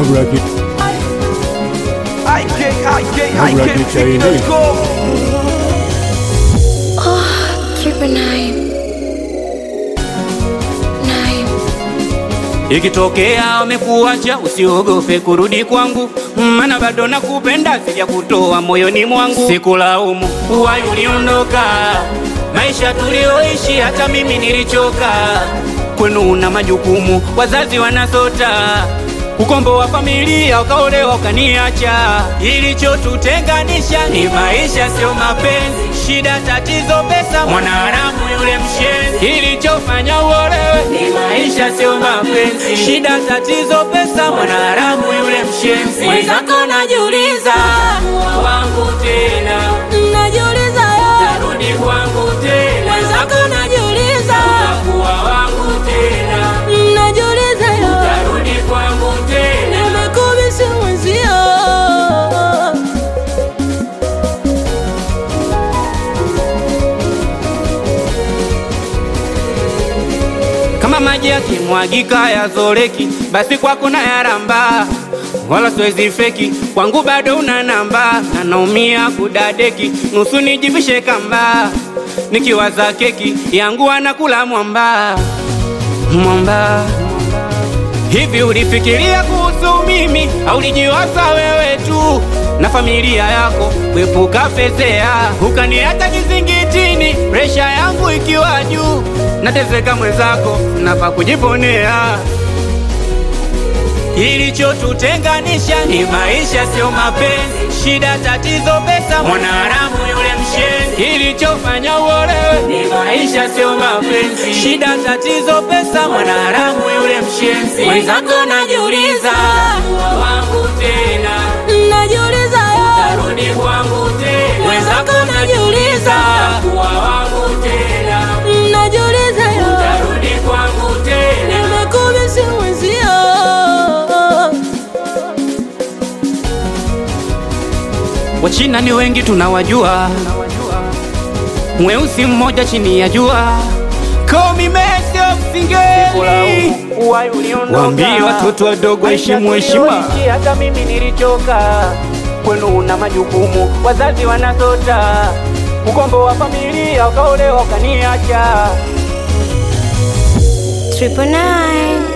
Nabrak it. IK, IK, Nabrak IK, it, Chinese. Fiki.com. Triple nine. Nine. Ikitokea wamekuacha usiogope kurudi kwangu, maana bado nakupenda, sija kutoa moyoni mwangu. Sikulaumu uwai uliondoka, maisha tulioishi hata mimi nilichoka. Kwenu una majukumu, wazazi wanasota ukombo wa familia, ukaolewa ukaniacha. Ilichotutenganisha ni maisha, sio mapenzi. Shida, tatizo, pesa, mwanaharamu yule mshenzi. Ilichofanya uolewe ni maisha, sio mapenzi. Shida, tatizo, pesa, mwanaharamu yule mshenzi. Mwenzako najiuliza, wangu tena, Najiuliza yo, narudi kwangu tena, mwenzako najiuliza, kuwa wangu tena, najiuliza yo, narudi kwangu tena. nimekubisi mwenzio. kama maji yakimwagika yazoleki, basi kwako na yaramba, wala siwezi feki, kwangu bado una namba, na naumia kudadeki, nusu nijivishe kamba, nikiwaza keki yangu anakula mwamba mwamba. Hivi ulifikiria kuhusu mimi au ulijiwaza wewe tu na familia yako kuepuka fezea, ukaniacha kizingitini, presha yangu ikiwa juu, nateseka mwenzako, nafa kujiponea. Ilichotutenganisha ni maisha, sio mapenzi. Shida, tatizo, pesa, mwanaharamu yule mshenzi. Ilichofanya uolewe ni maisha, sio mapenzi. Shida, tatizo, pesa, mwanaharamu yule mshenzi. Mwenzako najiuliza, wangu tena, Najiuliza yo, narudi kwangu tena. mwenzako najiuliza, kuwa wangu tena, najiuliza yo, narudi kwangu tena. nimekubisi mwenzio. Wachina ni wengi tunawajua, mweusi mmoja chini ya jua. Call me Messi of Singeli. Waambie watoto wadogo heshimu heshima. Hata mimi nilichoka, kwenu una majukumu, wazazi wanasota, ukombo wa familia, ukaolewa ukaniacha. Triple nine.